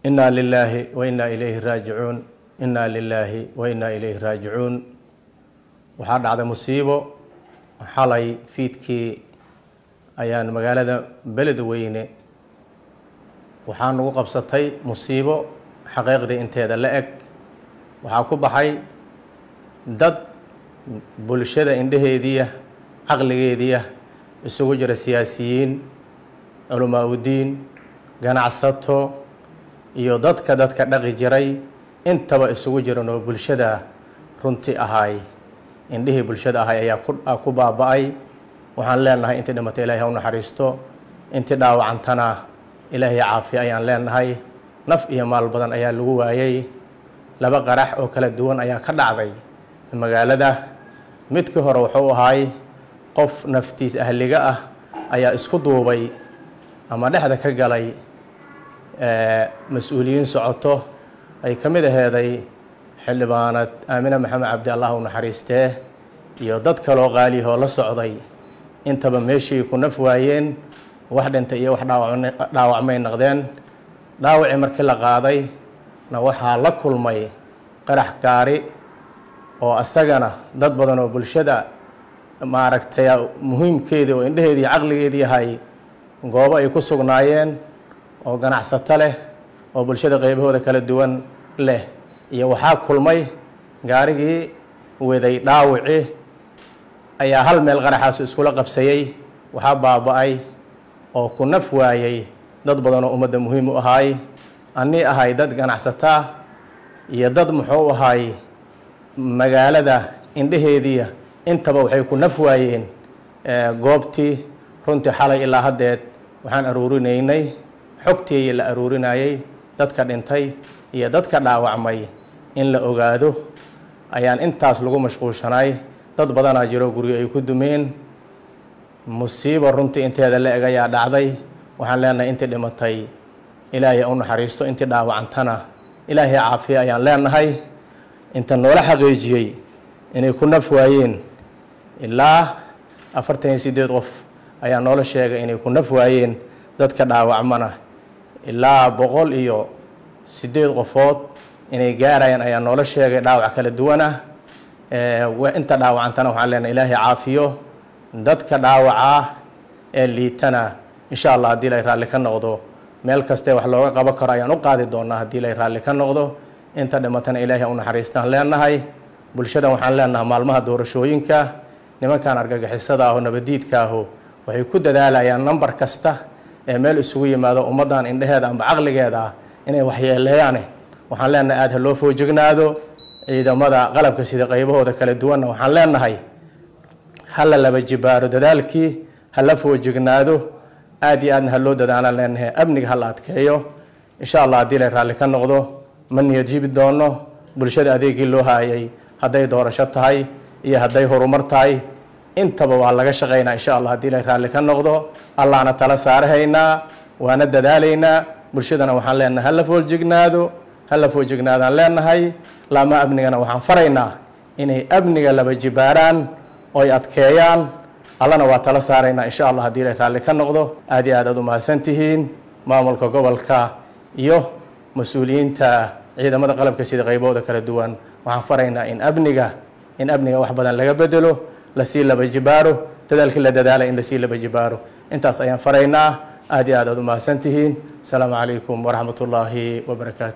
inaa lilaahi wa inaa ilayhi raajicuun inaa lilaahi wa inaa ilayhi raajicuun waxaa dhacday musiibo xalay fiidkii ayaan magaalada beledweyne waxaa nagu qabsatay musiibo xaqiiqdii inteeda la eg waxaa ku baxay dad bulshada indheheediya caqligeediya isugu jira siyaasiyiin culamaa udiin ganacsato iyo dadka dadka dhaqi jiray intaba isugu jiran oo bulshada runti ahay indhihii bulshada ahay ayaa ku baaba-ay waxaan leenahay intii dhimatay ilahay ha u naxariisto intii dhaawacantana ilaahay caafiya ayaan leenahay naf iyo maal badan ayaa lagu waayay laba qarax oo kala duwan ayaa ka dhacday magaalada midkii hore wuxuu ahay qof naftiis ahliga ah ayaa isku duubay ama dhexda ka galay mas-uuliyiin socoto ay ka mid aheeday xildhibaanad aamine maxamed cabdi allah u naxariistee iyo dad kaloo qaaliyahoo la socday intaba meeshii ku naf waayeen wax dhintay iyo wax dhaawacmay naqdeen dhaawacii markii la qaaday na waxaa la kulmay qarax gaari oo asagana dad badan oo bulshada maaragtay muhiimkeedii oo indheheedii caqligeedii yahay goobo ay ku sugnaayeen oo ganacsato leh oo bulshada qeybahooda kala duwan leh iyo waxaa kulmay gaarigii waday dhaawici ayaa hal meel qaraxaasu iskula qabsayey waxaa baaba-ay oo ku naf waayey dad badan oo ummadda muhiim u ahaay annii ahay dad ganacsataa iyo dad muxuu ahay magaalada indheheediya intaba waxay ku naf waayeen goobtii runtii xalay ilaa haddeed waxaan aruurinaynay xogtii la aruurinayay dadka dhintay iyo dadka dhaawacmay in la ogaado ayaan intaas lagu mashquulshanay dad badanaa jiro guryo ay ku dumeen musiibo runtii inteeda la eg ayaa dhacday waxaan leenahay intii dhimatay ilaahay u naxariisto intii dhaawacantana ilaahay caafiya ayaan leenahay inta noola xaqiijiyey inay ku naf waayeen ilaa afartan iyo sideed qof ayaa noola sheegay inay ku naf waayeen dadka dhaawacmana ilaa boqol iyo sideed qofood inay gaarayaan ayaa noola sheegay dhaawac kala duwan ah inta dhaawacantana waxaan leenahay ilaahay caafiyo dadka dhaawacaa ee liitana insha allah haddii lay raalli ka noqdo meel kastee wax looga qaban karo ayaan u qaadi doonaa haddii lay raalli ka noqdo inta dhimatana ilaahay u naxariistaan leenahay bulshadan waxaan leenahay maalmaha doorashooyinka nimankan argagixisada aho nabadiidka aho waxay ku dadaalayaan nambar kasta ee meel isugu yimaado ummaddan indheheeda amba caqligeeda ah inay waxyeeleeyaane waxaan leenahay aada ha loo foojignaado ciidamada qalabka sida qaybahooda kala duwanna waxaan leenahay hala laba jibaaro dadaalkii hala foojignaado aada iyo aadna ha loo dadaalaan leenahay amniga hala adkeeyo insha allah haddii lay raalli ka noqdo ma niyad jibi doono bulshada adeegii loo haayay hadday doorasho tahay iyo hadday horumar tahay intaba waa laga shaqaynaa insha allah haddii lay raalli ka noqdo allahna tala saarahaynaa waana dadaalaynaa bulshadana waxaan leenahay hala foojignaado hala foojignaadaan leenahay laama amnigana waxaan faraynaa inay amniga laba jibaaraan oy adkeeyaan allana waa tala saaraynaa insha allah haddii lay raalli ka noqdo aad iyo aad aad u mahadsan tihiin maamulka gobolka iyo mas-uuliyiinta ciidamada qalabka sida qaybahooda kala duwan waxaan faraynaa in amniga in amniga wax badan laga bedelo lasii laba jibaaro dadaalkii la dadaalay in lasii laba jibaaro intaas ayaan faraynaa aad iyo aad aad u mahadsan tihiin asalaamu calaykum waraxmat ullaahi wabarakaatu